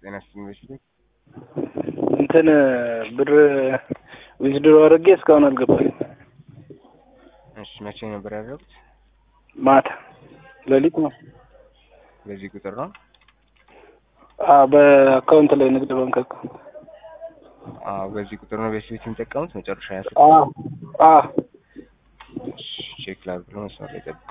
ጤና ዩኒቨርሲቲ እንትን ብር ዊዝድሮ አድርጌ እስካሁን አልገባኝ። እሺ መቼ ነበር ያደረጉት? ማታ ሌሊት ነው። በዚህ ቁጥር ነው? አዎ በአካውንት ላይ ንግድ ባንክ አካውንት። አዎ በዚህ ቁጥር ነው ቤት ቤት የሚጠቀሙት መጨረሻ ያስ አዎ አዎ ቼክ ላድርግ ብሎ መስመር ላይ ጠብቁ።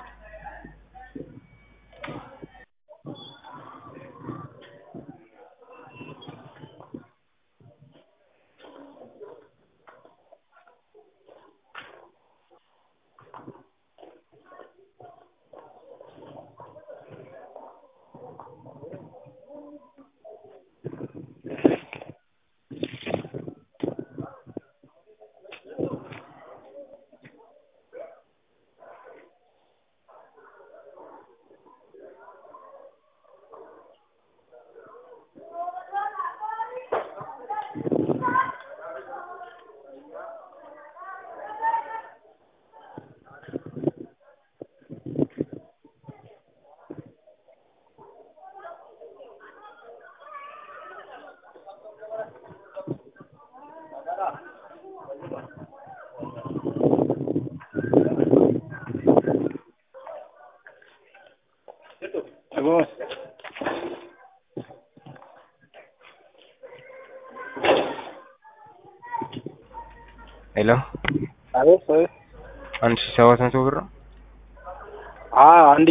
ሄሎ አቤት አቤት። አንድ ሺህ ሰባት መቶ ብር ነው። አዎ አንድ